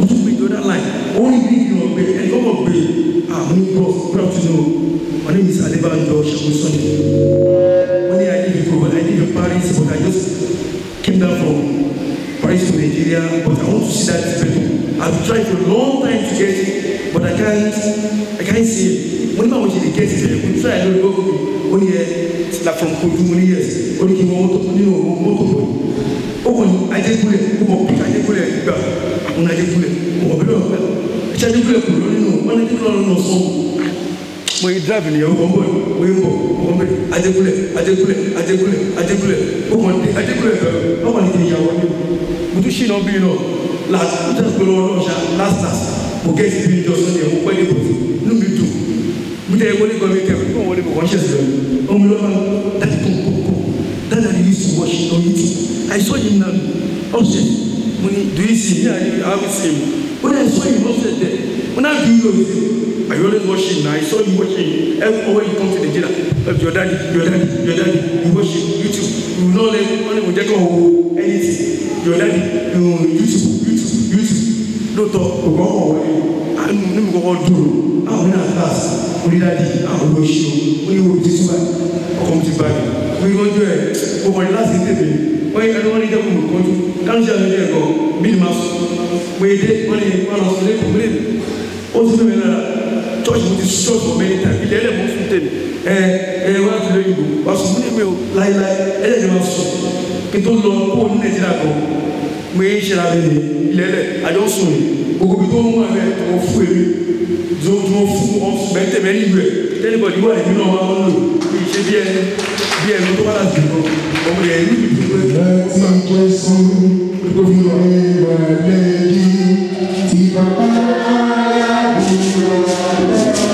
other line only bring you ọgbẹ ẹni kọ́kọ́ gbé ah mo ní bros proud to know my name is adebanjo segun sunday wọ́n ní i live in Kobe i live in Paris but i just came down from Paris to Nigeria but i want to see that hospital i been trying for a long time to get it but i can't i can't see it mo ní báwo ṣe lè get it ẹ̀ mo try lórí gbogbo mi ó ní ẹ like from Kogi mo ní yes ó ní kí n wọ mọ́tò nínú mọ́tò bọ̀ ó kàn ní ajégúnlẹ̀ ó mọ̀ pé ajégúnlẹ̀ gbà àwọn ajégúnlẹ̀ mọ̀ bí wọ́n fẹ́ ẹ̀ṣẹ́ ajégúnlẹ̀ kò lọ nínú wọn ní kí wọ́n lọ sọ mo yí drive nìyẹn ó kàn bọ̀ mo yí bọ̀ ó kàn bẹ̀ ajégúnlẹ̀ ajégúnlẹ̀ ajégúnlẹ̀ ajégúnlẹ̀ ó kàn ní ajégúnlẹ̀ bẹ̀ ó kàn ní kí n yàwó ní mo tún ṣìnà bí náà last mo tẹ́ pẹ̀lú ọlọ́run ṣá last last mo gẹ́ ti bí ìjọ sọ́ni ẹ̀ mo pẹ́ ní bòtí inú mi dùn mo tẹ́ wọlé gan mi kẹ́ mo wọlé mo kàn ṣẹ̀ṣẹ̀ lọ ọmọ mi lọ́wọ́ dájú pọ̀ pọ̀ pọ̀ dájú àdìrí sí wọ́ọ̀ṣì náà yìí ti I saw him now upstairs mo ní do you see me I haven't seen him when I saw him upstairs there when I do you know him I always watch him now I saw him watching him every when he come to Nigeria uh, your daddy your daddy your daddy you watch him YouTube you no let only mo jẹ́ kí wọ́n wo anything your daddy um, YouTube YouTube YouTube lóòótọ́ ògbọ́n kọ̀ wọlé àánú ní mi kọ́kọ́ dúró àwọn náà class onídàájí àwọn olóṣèlú oníwòrán ti túbà ọkọ̀ mi ti bá mi mo yọjú ẹ̀ mo kọ̀ ní láti tètè wọ́n yẹ ẹni wọ́n ní jẹ́kùn kọjú káńsì àwọn ilé ẹ̀kọ́ bí ni máa sọ mo yẹ dé wọ́n ní wọ́n lọ sọ lẹ́kọ̀ọ́ mi lẹ́nu ó sì fẹ́ mi lára church mo ti church for many times ilẹ̀ ẹlẹ́mọ̀ fún tèmi ẹ ẹ wọ́n á ti lóyún ìbò wà sùn mí ní mi ò láéláé ẹlẹ́dẹ̀ máa sùn kí tó lọ kó o ní nàìjíríà kan mo yẹ ṣe ra mi ní ilẹ̀ ẹlẹ́ àjọ sùn ní gbogbo ibi tó ń wà bẹ́ẹ̀ tó wọ́n fún èmi tó wọ́n fún wọn bẹ́ẹ̀ tẹ̀mẹ́ nílùú ẹ̀ tẹ́lifọ̀dì wà nínú ọmọ wọn lò kì í ṣe bí ẹni bí ẹni tó wà láti nǹkan ọmọ yẹn ní ìlú pé Láti Jésù ìrẹ̀lẹ̀ yìí ti bàbá àdúrà.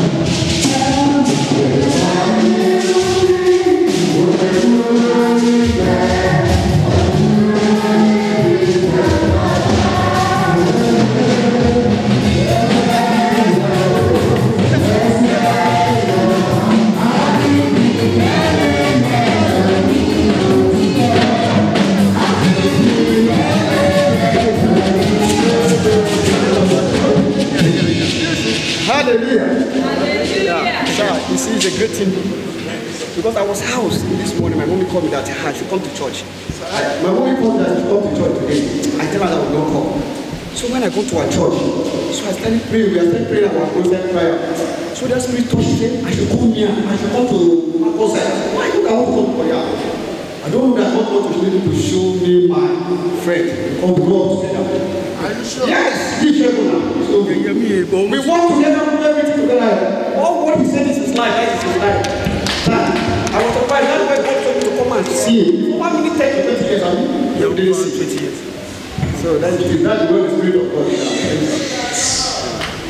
Hallelujah. Yeah, sir, you see, it's a great thing. Because I was housed this morning, my mommy called me that I should come to church. I, my mommy called me that I should come to church today. I tell her that I will not come. So when I go to our church, so I started praying, we are started praying our closet prayer. So the spirit touched me, I should come here, I should come to my closet. Why you I want to come to prayer? I don't know that God wants to be able to show me my friend, because we go together. Are you sure? Yes, be careful now. So we, ẹ̀yẹ mi èèbọ̀ ọmọ we work together, we do everything together. All what he said is his life, that is his life. That, I was surprised, that's why God told me to come and see him. For one minute, take to 20 years, I mean, yẹ you ọdún didn't wa see. twenty years. So that's the, that's the way the Spirit of God is.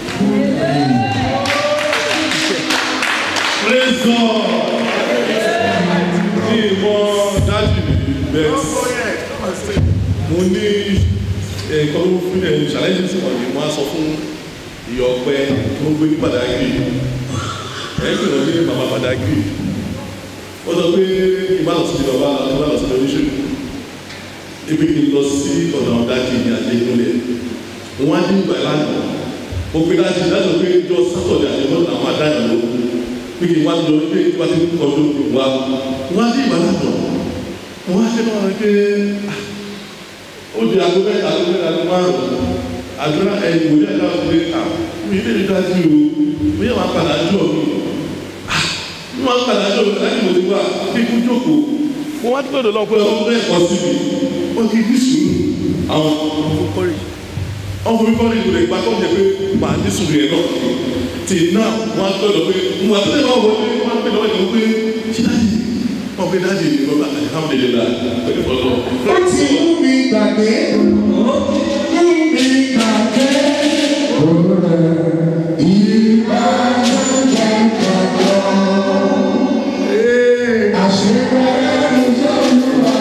praise God ní ìmọ̀ dájú bẹ́ẹ̀ Go ahead. Come and say. mo ní ẹ̀kọ́ ló fún ẹ̀ ṣàlẹ́jì sí wọ̀nyí wọ́n á sọ fún ìyá ọpẹ tó ń gbé ní Badagry ẹ̀ pè wọ́n ní bàbá Badagry ó sọ pé ìbá lọ sí ti bàbá ìbá lọ sí ti oníṣègùn ibi kì í lọ sí ọ̀nà ọ̀dájì ní àdéhùnlẹ̀ wọ́n á ní ìgbà ìlànà mo pe dájú dájú pé jọ sátọ̀dẹ̀ àdéhùn àwọn àdáyà ló pé kí n wá lọ pé kí n wá sí ọdún ìwà wọ́n á ní ìgbà ìlànà wọ́n á ṣe náà wọ́n pé ah, ó di aago mẹ́ta aago mẹ́ta aago márùn-ún àdúrà ẹ̀yìn wòlíì ẹ̀dá ọ̀gbìn à mi ilé mi dájú o mi yẹ máa padà jọ mi ah mi máa padà jọ mi láti mo ti wá bí ikú jókòó mo wá dúpẹ́ lọ́wọ́ pé ọmọ bẹ́ẹ̀ kọ́ sí mi ó ti ní sùúrù àwọn kọ́rì ọmọ mi kọ́ni ìlú rẹ̀ gba kọ́ jẹ́ pé màá ní sùúrù yẹn náà tì náà wọ́n á gbọ́dọ̀ pé mo wà tẹ́lẹ̀ náà wọlé wọ́n á gbé lọ́wọ́ ìdánwò pé ṣé dájú wọ́n gbé dájú ìlú lọ́la alihamudulilayi pẹ̀lú ọlọ́run. Ó ti mú mi gbàgbé. Ó ti mú mi gbàgbé. Òrùlé ìbá jẹ́ gbàgbọ́. Àṣírí ìjọ olúwa.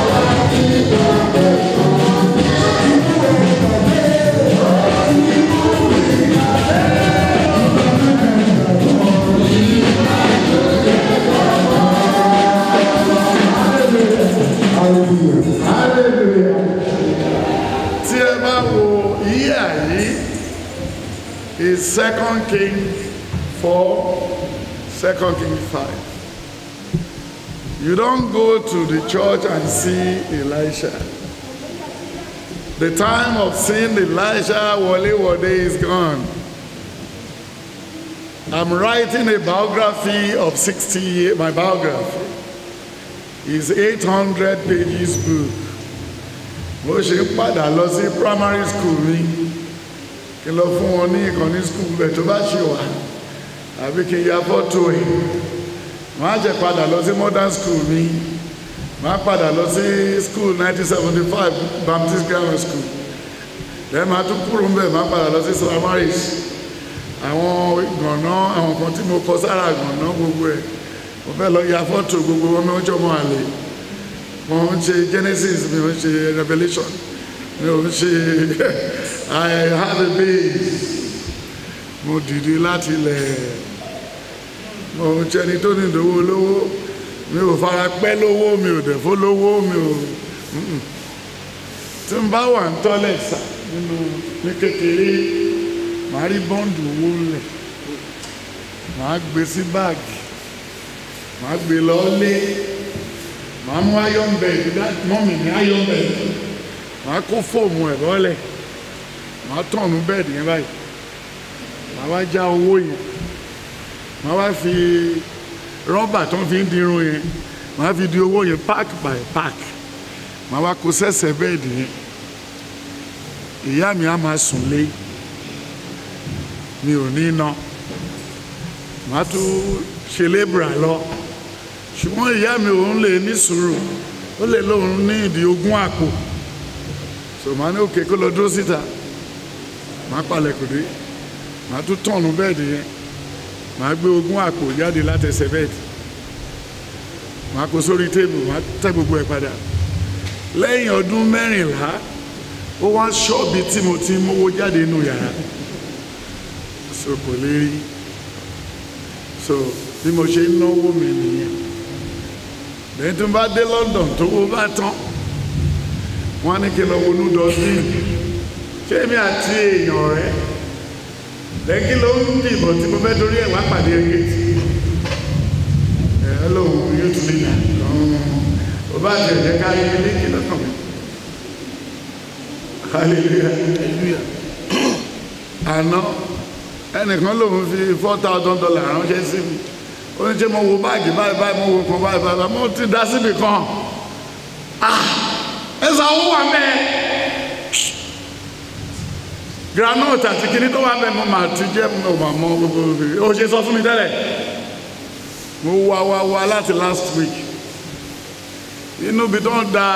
Ó hallelujah tí ẹ bá wo yíyà yìí is second king four second king five you don go to the church and see elisha the time of seeing elisha wole wode is gone i'm writing a biography of sixty years my biography is eight hundred pages book mo ṣe ń padà lọ sí primary school mi kí n lọ fún wọn ní ìkànnì school bẹ̀ tó bá ṣe wà àbí kí n ya fọ́tò ẹ̀ wọ́n á jẹ́ padà lọ sí modern school mi wọ́n á padà lọ sí school 1975 baptist grammar school lẹ́yìn máa tún kúrò ńbẹ̀ máa padà lọ sí samaris àwọn gànà àwọn kan tí mo kọ sára gànà gbogbo ẹ̀ mo fẹ́ lọ ya fọ́tò gbogbo wọn mi ó jọmọ àlè mo ń ṣe genesis mi ò ń ṣe revelation mi ò ń ṣe i have a base mo dìde láti ilẹ̀ mo ń ṣe ẹni tó ní ìdówó lówó mi ò fara pẹ́ lówó mi ò dẹ̀ fó lówó mi ò mm-mm. tí n bá wà ń tọ́lẹ̀ sà nínú ní kékeré màá rí bọ́ǹdù owó ńlẹ̀ màá gbé sí báàgì màá gbé lọ lé màá mú iron bed mọ́mì ní iron bed màá kó fóòmù ẹ̀ bọ́lẹ̀ màá tọ̀nù bẹ́ẹ̀dì yẹn báyìí màá wá já owó yẹn màá wá fi rọ́bà tó fi ń dirun yẹn màá fi di owó yẹn pack by pack màá wá kó sẹ́sẹ̀ bẹ́ẹ̀dì yẹn ìyá mi á máa sùn lé mi ò ní ná màá tún ṣe lébùrà lọ ṣùgbọ́n ìyá mi òun lè ní sùúrù ó lè lóun ní ìdí ogún àpò so màá ní òkè kó lọ dúró síta màá palẹ̀ kò dé màá tún tọ̀nù bẹ́ẹ̀dì yẹn màá gbé ogún àpò jáde látẹsẹ̀ bẹ́ẹ̀dì màá kó sórí téèbù màá tẹ́ gbogbo ẹ̀ padà lẹ́yìn ọdún mẹ́rìnlá ó wá ṣọ́ọ̀bì tí mo ti mówó jáde nínú yàrá so kò lè rí so bí mo ṣe ń náwó mi nìyẹn lẹ́yìn tó bá dé London tó wó bá tán wọ́n á ní kí n lọ wọnú dọ́sìn ṣé mi àti èèyàn rẹ̀ lẹ́yìn kí ló ń dìbò tí mo fẹ́ torí ẹ̀ wá pàdé ẹgbẹ́ tí ẹ̀ lóun yóò tún lè nà ó bá jẹ̀ jẹ́ ká yé ilé kí lọ́kàn mi hallelujah àná ẹnìkan lòun fi four thousand dollars ránṣẹ́ sí mi ó ní ṣe mo wo báàgì báyìí báyìí mo wo kan báyìí báyìí mo ti dá síbi kan ah ẹ̀sán owó wà mẹ́ẹ̀ granite àti kinní tó wà bẹ́ẹ̀ mo máa ti jẹ́ mo máa mọ gbogbo obìnrin ó ṣe sọ fún mi tẹ́lẹ̀ mo wá wá wá láti last week inú ibi tó ń da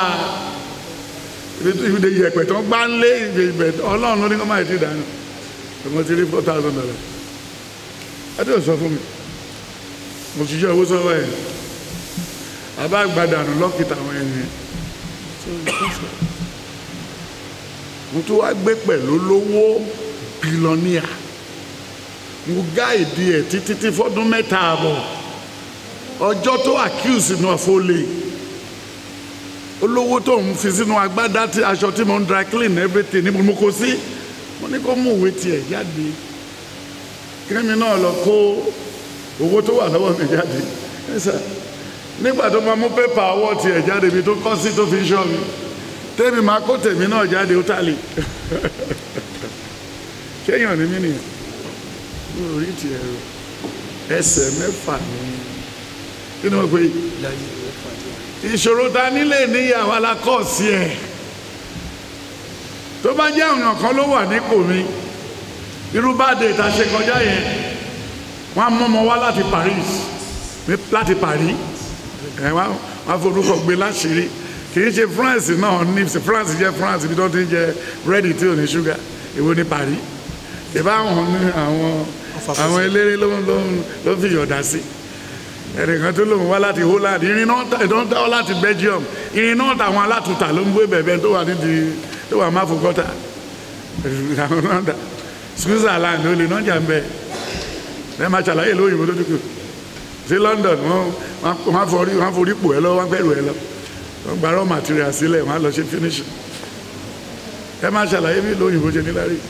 ibi yẹ̀pẹ̀ tó ń gbá ń lé ibi ibẹ̀ ọlọ́run ló ní kó máa ti dànù mo ti rí four thousand dollars ẹ tó sọ fún mi mo ti jẹ́ owó sọ́wọ́ ẹ̀ àbá gbàdànù lọ́kìtà àwọn ènìyàn mo tún wá gbé pẹ̀lú lówó bílọ́níà mo gáìdì ẹ̀ títí tí fọ́dún mẹ́ta àbọ̀ ọjọ́ tó accuse náà fólè olówó tó ń fi sínú agbádá tí aṣọ tí mo ń dry clean everything ní mo kó sí mo ní kó mú ìwé tiẹ̀ jáde kíni náà lọ kó owó tó wà lọ́wọ́ mi jáde nígbà tó máa mú pépà ọwọ́ tiẹ̀ jáde ibi tó kọ́ sí tó fi ṣọ́ mi tẹ́mi máa kó tèmi náà jáde ó tàlè kéèyàn ní mí nìyẹn ní orí tiẹ̀ rò ẹsẹ̀ mẹ́fà ní kí ni wọ́n pe ìṣòro ta nílé níyàwó alákọ̀ọ́sí ẹ̀ tó bá jẹ́ ọ̀nà kan ló wà nípò mi irú bá dé ta ṣe kọjá yẹn wọ́n á mọ́mọ́ wá láti Paris láti Paris ẹ̀ wọ́n á forúkọ gbé láṣìírí kì í ṣe France náà ní France jẹ́ France ibi tó ti ń jẹ búrẹ́dì tí ò ní ṣúgà èwo ní Paris ìbá àwọn ní àwọn àwọn eléré ló ló ló fi yọ̀dá sí ẹnìkan tó lòun wá láti Holland irin náà tó ń dáwọ́ láti Belgium irin náà tàwọn alátùtà ló ń gbé bẹ̀bẹ̀ tó wà nídìí tó wà má fò gọ́tà àwọn náà dà Switzerland ó lè náà jà ń bẹ ẹ máa ṣàlàyé lóyìnbó tó dúkù sí London wọn wọn forí wọn forí pò ẹ lọ wọn gbẹrù ẹ lọ wọ́n gba raw material sílẹ̀ wọ́n á lọ ṣe finish ẹ máa ṣàlàyé bí lóyìnbó ṣe níláárí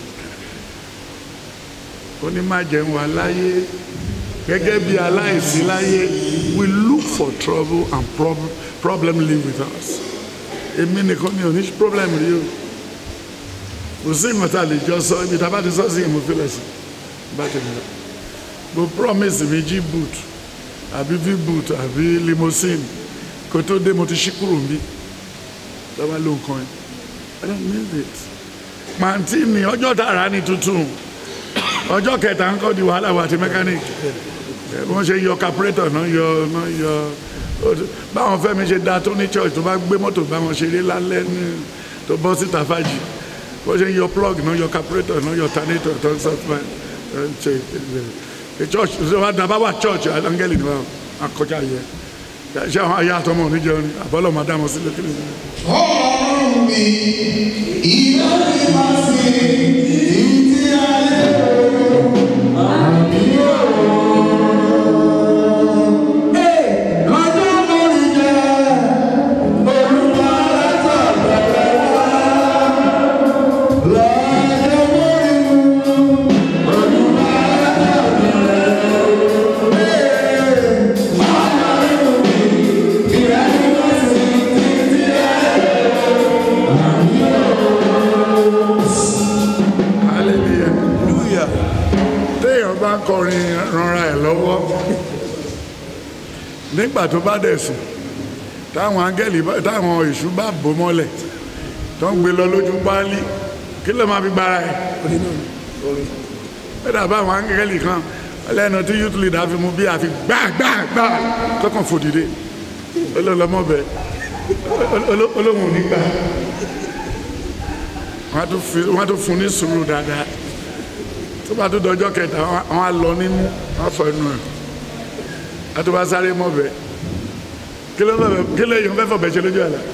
ó ní má jẹun wà láyé gẹ́gẹ́ bí aláìsí láyé we look for trouble and problem, problem live with us èmi nìkan ni ò ní problem rí o kò sí ìmọ̀ tá a lè jọ sọ ibi tá a bá ti sọ sí ìmọ̀ fílẹ̀ sí bá ti lọ mo promise mi jí boot àbí v boot àbí limousine kó tó dé mo ti ṣí kúrò níbí lọ́wọ́ ló ń kan ẹ̀ I don't need it pàǹtí ni ọjọ́ tààrà ni tuntun ọjọ́ kẹta ń kọ́ di wàhálà wa àti mechanic wọ́n ṣe yọ carburetor náà yọ náà yọ báwọn fẹ́mi ṣe da tó ní church tó bá gbé mọ́tò báwọn ṣeré lálẹ́ ní tó bọ́ síta fàájì wọ́n ṣe yọ plug náà yọ carburetor náà yọ alternator tó ń sọ fún ẹ ṣe ẹ church ṣe wá dábàá wà church angẹ́lì ni wọ́n akọjá yẹ ṣé àwọn ayé àtọmọ oníjẹun ni àbọ̀lọ̀ máa dá wọn sílẹ̀ kí ni. Ọlọ́run mi, iná ni máa ṣe ìdí ayé lọ́jọ́ lórí jẹ́ olúwa látọ̀ bẹ̀rẹ̀ wá. Lọ́jọ́ lórí mu, olúwa látọ̀ bẹ̀rẹ̀ wá. Ọlọ́run mi, iná ni máa ṣe ìdí ayé. hallelujah téèyàn bá ń kọrin ranra ẹ̀ lọ́wọ́ nígbà tó bá dẹ̀ sùn táwọn áńgẹ́lì bá- táwọn èṣù bá bò mọ́lẹ̀ tó ń gbé lọ lójú páálí kí ló máa fi gbára ẹ̀ ẹ dàbá àwọn áńgẹ́lì kan lẹ́nu tí youth leader fi mú bí àfi gbàgbàgbà kọ́kàn fòdìdé olólọ́mọ́bẹ olóhùn ò ní gbà wọ́n á tún fi- wọ́n á tún fún ní sùúrù dáadáa tó bá tó dọjọ́ kẹta wọ́n á- wọ́n á lọ nímú wọ́n á fọ ẹnu ẹ̀ á tó bá sáré mọ́bẹ kí ló fẹ́ kí ló yẹn fẹ́ fọ̀bẹ ṣe lójú àlá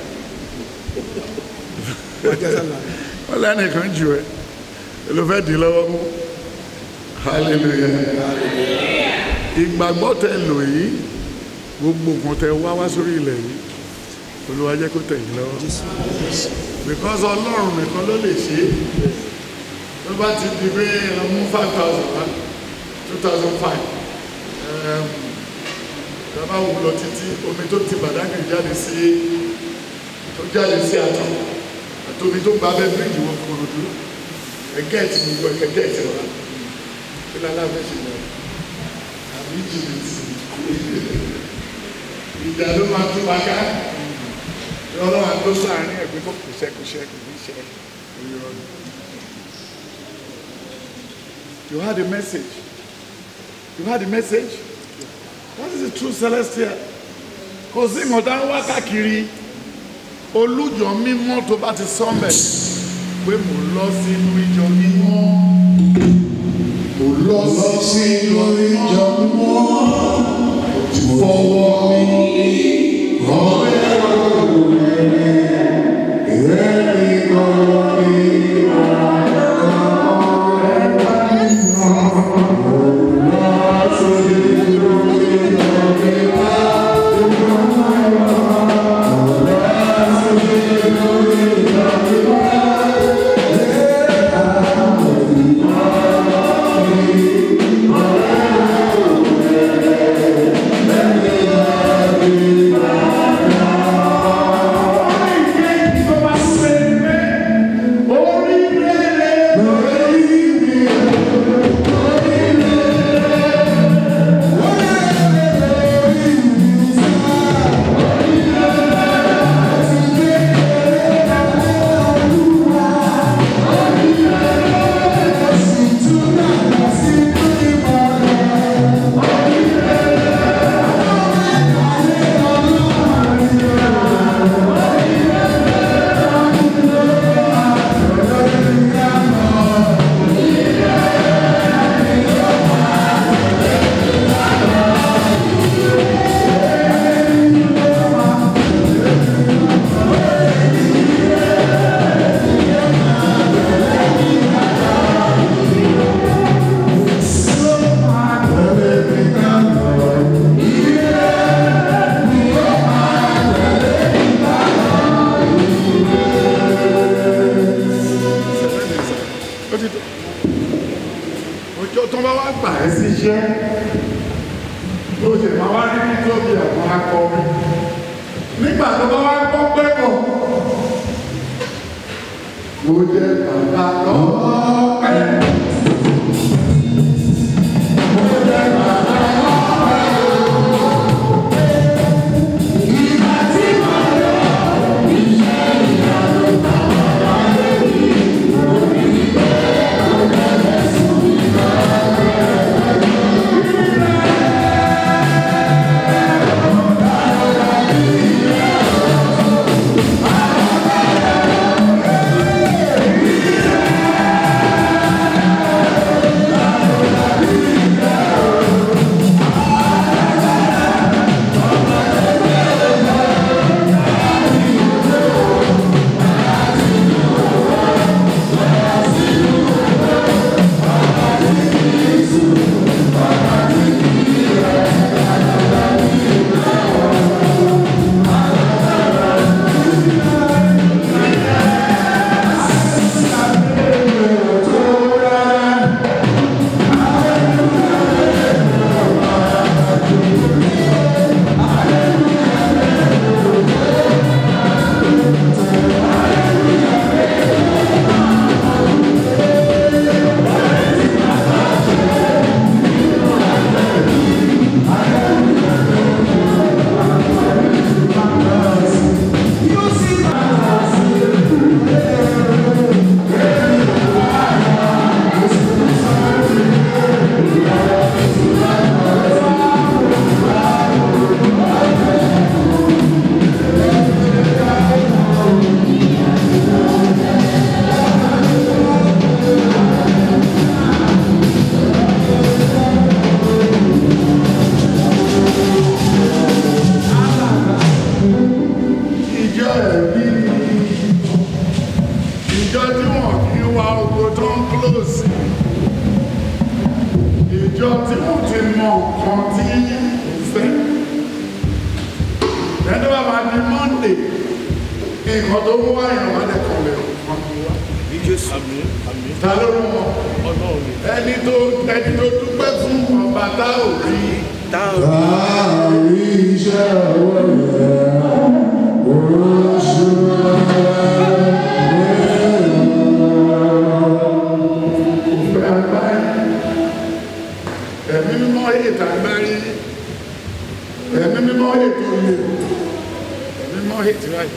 wọ́n lẹ́nìkan jù ẹ́ ló fẹ́ dì í lọ́wọ́ mú hallelujah ìgbàgbọ́ tẹ lò yìí gbogbo nǹkan tẹ wá wá sórí ilẹ̀ yìí Olúwa jẹ́ kó tẹ̀ yín lọ́wọ́ because ọlọ́run nìkan ló lè ṣe é tó bá ti di pé ọmú five thousand one two thousand five dábàá wò lọ títí omi tó ti bàdágì jáde sí tó jáde sí àtọ̀ àti omi tó gba abẹ́ bíríìjì wọn kòròdú ẹgẹ́ẹ̀tì gbogbo ẹ̀kẹ́ gẹ́ẹ̀tì wa kí lálẹ́ àfẹ́ ṣe lọ àbí jìbìtì ìjà ló máa tún wa ká ọlọ́run àti lóṣù àárín ẹ̀gbẹ́ kò kù sẹ́kùsẹ́ kò ní ṣe ìrọ̀lù. You had a message. You had a message. What is the true celestial? Kò sí ìmọ̀ta ń wá káàkiri olújọ mímọ́ tó bá ti sọ́mẹ̀ pé mò ń lọ sínú ìjọ mímọ́. Mo lọ sínú ìjọ mọ́, fọwọ́ mi rán ẹ̀rọ rẹ̀, ẹ̀rí kan mi. Hallelujah. ṣiṣẹ́ tó ṣe máa wá ní nítorí àwọn akọrin nígbà tó bá wá gbọ́ pé kò mo jẹ bàbá lọ́wọ́ pẹ́. mo jẹ bàbá lọ́wọ́ pẹ́. ìgbà tí mo lọ iṣẹ́ ìyanu bàbá lórí orí bẹ́ẹ̀ ló bẹ̀rẹ̀ sùn nígbà ìjọ ẹ̀rí ìjọ tí wọ́n kí wá oko tó ń close ìjọ tí wọ́n ti mọ nǹkan tí ń fẹ́ ẹni bá máa di monday nǹkan tó mú wáyà wá lẹ́kọ̀ọ́ lẹ̀ wọ́n kí wá àmín àmín ta ló rán wọn ọlọ́run ni ẹni tó ẹni tó dúpẹ́ fún ọba tá ò rí Láàrin iṣẹ́ ọwọ́ rẹ̀, oṣù òfin agbárí ẹ̀mí mímọ́ ètò agbárí ẹ̀mí mímọ́ ètò ilé ẹ̀mí mímọ́ ètò ráì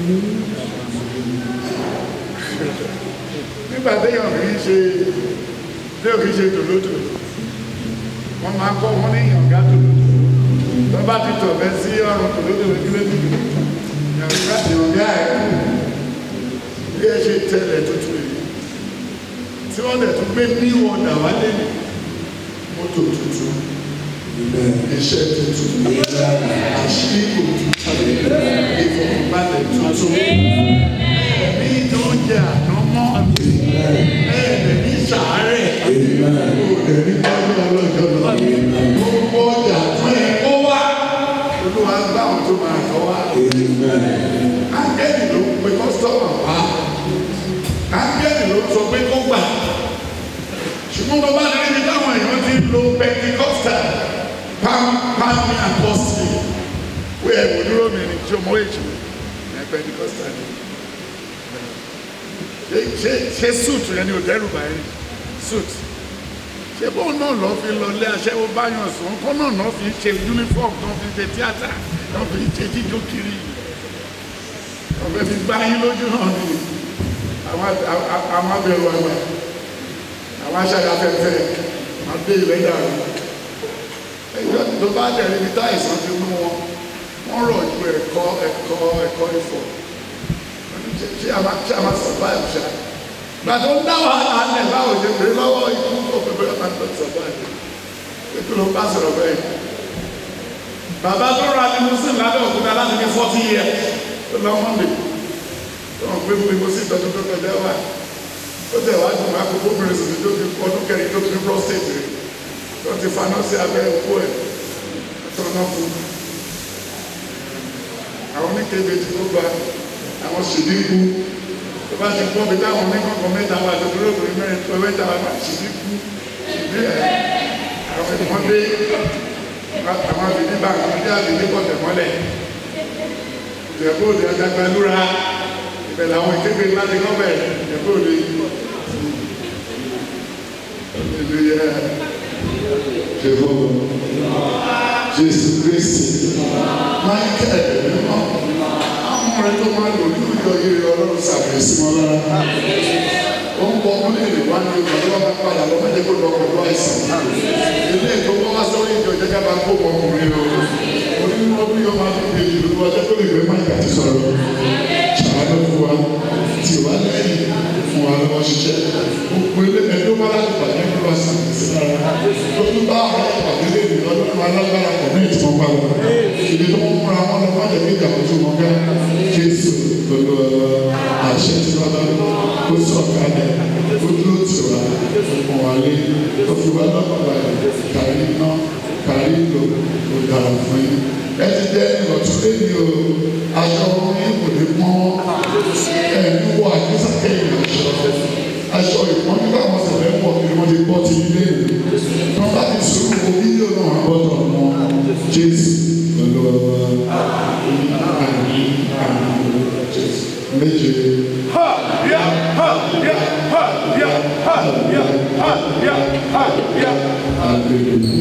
nígbà téèyàn kì í ṣe téèyàn kì í ṣe tòlótòló wọ́n máa kọ́ wọn ní ìyànga tòlótòló tó bá ti tọ̀ bẹ́ sí ọrùn tòlótòló kí ló dìbò ìyànga ẹ̀ bí ẹ ṣe tẹ̀lẹ̀ tuntun yìí tí wọ́n dẹ̀ tún gbé ní ọ̀dà wálé ní mọ́tò tuntun iṣẹ́ tuntun àṣírí tuntun ìfọ̀kànbalẹ̀ tuntun ní tó ń jẹ ànámọ́ ẹ̀ẹ́dẹ̀ ní sàárẹ̀ òdẹ̀ ní tọ́jú ọlọ́jọ́ lọ gbogbo ọjà tó yẹ kó wá olúwa gbá àwọn tó máa tọ́ wá ángẹ́lì ló ń pe kọ́sítọ́mà wá ángẹ́lì ló sọ pé kó gbà ṣùgbọ́n bàbá rẹ̀ níbi táwọn èèyàn ti ń lo pentikosta pam pami apọ́sì wí ẹ̀wò dúró mi ní tí o mọ èjì ní pentikosta ni ṣe ṣe ṣe suit yẹn ni ò dẹ́rù báyìí suit ṣé bóun náà lọ fi lọ lé aṣẹ́wó báyọ̀ sùn kó náà náà fi ṣe uniform tó fi ṣe tíátà tó fi ṣe jíjó kiri ọ̀fẹ́ fi gbá yín lójú náà ni àwọn àwọn abẹ̀rù àgbà àwọn aṣáájú afẹ́fẹ́ máa gbé ìwé dàrú ẹjọ́ tó bá dẹ̀ níbi tá ìsàn ti mú wọn wọ́n rọ̀ ju ẹ̀kọ́ ẹ̀kọ́ ẹ̀kọ́ ìfọ̀ ṣé a máa ṣé a máa survive ṣá gbàtọ́ ń dá wàhálà alẹ̀ báwo ṣe pé lọ́wọ́ ikú kò pé bẹ́ẹ̀ máa tọ́ survive ètò ló bá sọ̀rọ̀ bẹ́ẹ̀ bàbá tó ra ní muslim lábẹ́ òkúta láti ní forty years tó lọ mọ́ndé tó wọn gbé fún mi sí ìtọ́jú tó kọjá wá ó tẹ̀ wá dùn àkókò bẹ̀rẹ̀ sí tó fi ọdún kẹrin tó fi ní prostate rẹ̀ tó ti faná sí abẹ́ òkú ẹ̀ tó ná fún àwọn oníkébé tí tó gba àwọn ṣìdínkù tó bá ti pọ́ bí táwọn oníkọ̀ọ̀kan mẹ́ta wà tó dúró lórí mẹ́rin tó mẹ́ta wà máa ṣìdínkù ṣìdí ẹ̀ àwọn wọ́n dé àwọn àbíní báńkì wọ́n dé àbíní kọ̀tẹ̀ mọ́lẹ̀ ìjẹ̀bú òde ọ̀dàgbàlúra ibẹ̀ làwọn ìkéde ńlá ti kọ́ bẹ̀ ìjẹ̀bú òde ìlú yẹ Jehovah. Jésù Kristi. Michael mímọ́ àwọn ọ̀rẹ́ tó máa lò nínú ìjọ yìí ọlọ́run sàbẹ̀ sí wọn lára ó ń bọ ọmọ léèrè wá ní ìgbà tó bá bá padà lọ mẹ́jẹ kó lọ pẹ̀lú àìsàn ilé ètò wọn wá sórí ìjọ jẹ́gẹ́ bá kó wọn ọkùnrin lọ onínú ọdún yóò máa fi bèjì lórí wájú tó lè gbé máìkà ti sọ̀rọ̀ ṣàánú fún wa tí o bá lẹ́yìn fún wa lọ́wọ́ ṣiṣẹ́ gbogbo ilé ẹjọ́ bá láti pàdé kó lọ sí àti lára tó tún bá àwọn ìpàdé lè rí ọdún alágbára pọ̀ ní ìtumọ̀ pa wọn ibi tó ń múra wọn lọ májèlé kí ìjà tó wọn gá Jésù pẹ̀lú àṣẹ tí wọn bá kó sọ̀kalẹ̀ ó dúró tì wá fún wa lé ó fi wá lọ́kàn balẹ̀ kárí iná kárí ìlò ó dára fún yín ẹ ti jẹ́ ìrọ̀tún lẹ́yìn o aṣọ orin kò ní pọ́n ẹni wọ àdúrà kẹ́yìn aṣọ aṣọ ìpọ́n nígbà wọn sì fẹ́ pọ̀ kí wọ́n ti gbọ́ ti ilé ìlú wọn bá ti sùn wo fídíò náà wọn gbọ́dọ̀ mọ Jésù pẹ̀lú àmì àmì Jésù méje. Hallelujah.